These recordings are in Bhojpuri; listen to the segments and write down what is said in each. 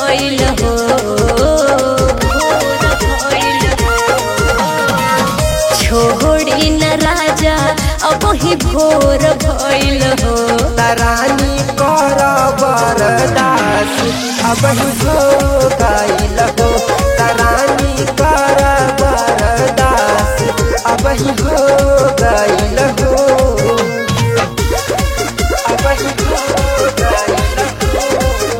भइल हो भोर भइल छोड़ी न राजा अब ही भोर भइल हो रानी कर बरदास अब हो गईल हो रानी कर बरदास अब हो गईल हो अब हो गईल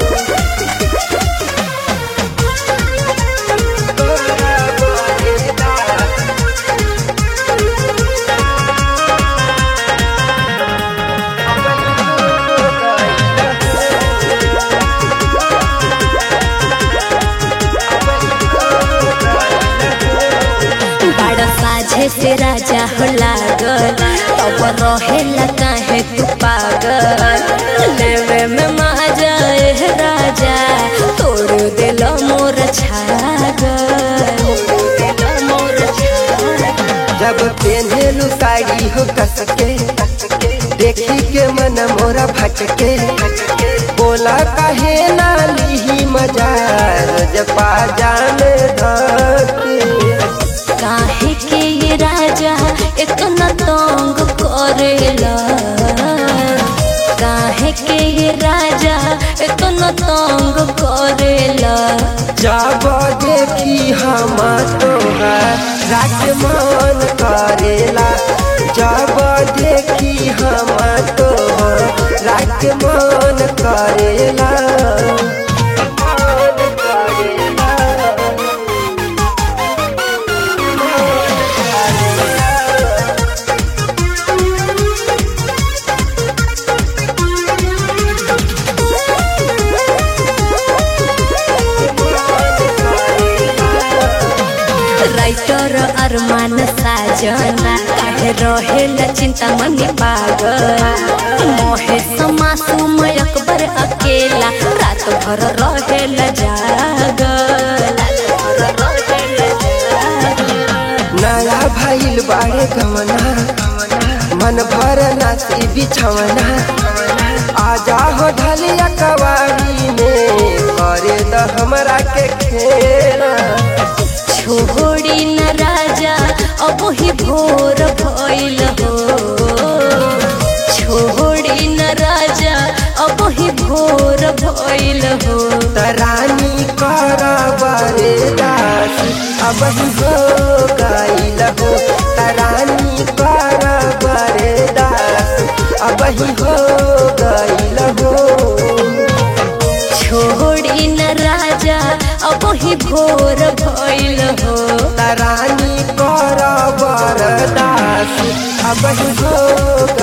बड़ा साझे से राजा हो लागल तब रहेला काहे तू पागल लेवे में माजा एह राजा तोड़ दिल मोर छागल मोर छागल जब पेन्हेलु साड़ी हो कसके देखी के मन मोरा भटके बोला काहे ना लीही मजा जब जाने धके काहे के ये राजा इतना तंग करेला काहे के ये राजा इतना तंग करेला जब देखी हम तोहर रात मन करेला जब देखी हम तोहर रात मन करेला मन करेला राइटर अरमान साजना काहे रहेला चिंता मनी पागल मोहे समासूम अकबर अकेला रात भर रहेला जागल रात भर रहेला जागल। नया भइल बाड़े गमना मन भर नाची बिछवना आजा हो ढलिया कवारी में करे द हमरा के खेला छोड़ी न राजा अब ही भोर भइल हो छोड़ी न राजा अब ही भोर भइल हो तरानी कर बरे दास अब हो गईल हो तरानी कर बरे दास अब हो गईल हो छोड़ी न राजा अब ही भोर भइल हो तरानी कर बरदास अब हो